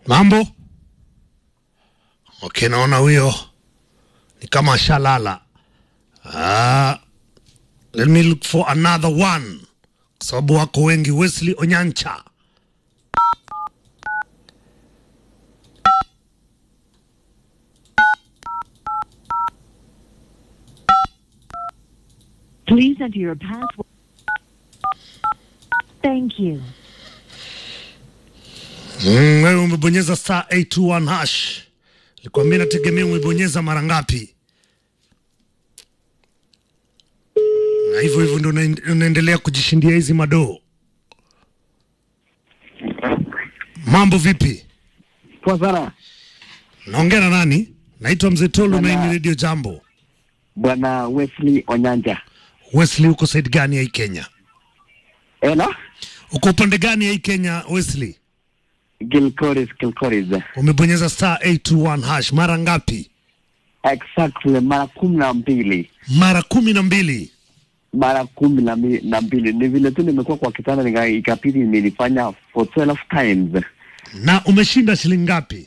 Mambo? Okay, naona huyo ni kama shalala. Ah, let me look for another one, kwa sababu wako wengi. Wesley Onyancha. Please enter your password. Thank you. Mm, wewe umebonyeza star 821 hash. Nikwambia nategemea umebonyeza mara ngapi, na hivyo hivyo ndio unaen- unaendelea kujishindia hizi madoo. Mambo vipi? Poa sana Naongea na nani? Naitwa Mzee Tolu na hii ni Bwana- Radio Jambo. bwana Wesley Onyanja. Wesley, uko side gani ya hii Kenya? Ela Uko upande gani ya hii Kenya Wesley? Gilcoris Gilcoris. Umebonyeza star 821 hash mara ngapi? Exactly mara kumi na mbili Mara kumi na mbili. mara kumi na mi- na mbili ni vile tu nimekuwa kwa kitanda nika- ikabidi nilifanya for 12 times Na umeshinda shilingi ngapi?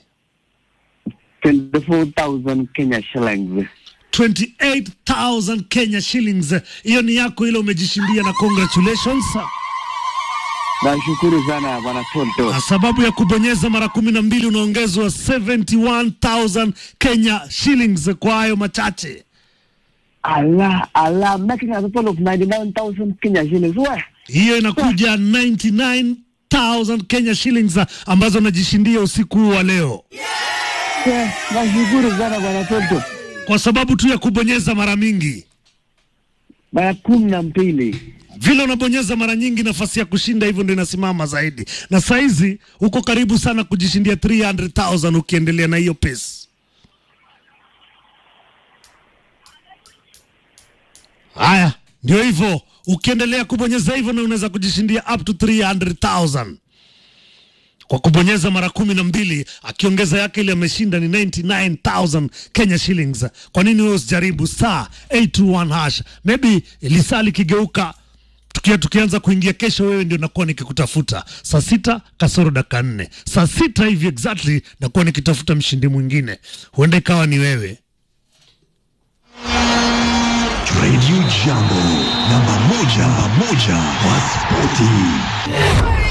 24,000 Kenya shillings. 28,000 Kenya shillings. Hiyo ni yako ile umejishindia, na congratulations. Nashukuru sana bwana Tonto. Na sababu ya kubonyeza mara kumi na mbili unaongezwa 71,000 Kenya shillings kwa hayo machache. Allah Allah making a total of 99,000 Kenya shillings. We Hiyo inakuja 99,000 Kenya shillings ambazo unajishindia usiku huu wa leo we nashukuru sana bwana Tonto. kwa sababu tu ya kubonyeza mara mingi. Mara kumi na mbili Vile unabonyeza mara nyingi, nafasi ya kushinda hivyo ndio inasimama zaidi, na saizi uko karibu sana kujishindia 300,000 ukiendelea na hiyo pesa. Haya, ndio hivyo, ukiendelea kubonyeza hivyo na unaweza kujishindia up to 300,000 kwa kubonyeza mara kumi na mbili. Akiongeza yake ile ameshinda ni 99,000 Kenya shillings. Kwa nini wewe usijaribu star 821 hash? Maybe lisaa likigeuka tukia tukianza kuingia kesho, wewe ndio nakuwa nikikutafuta saa sita kasoro dakika nne saa sita hivi exactly, nakuwa nikitafuta mshindi mwingine, huenda ikawa ni wewe. Radio Jambo, namba moja, namba moja kwa spoti.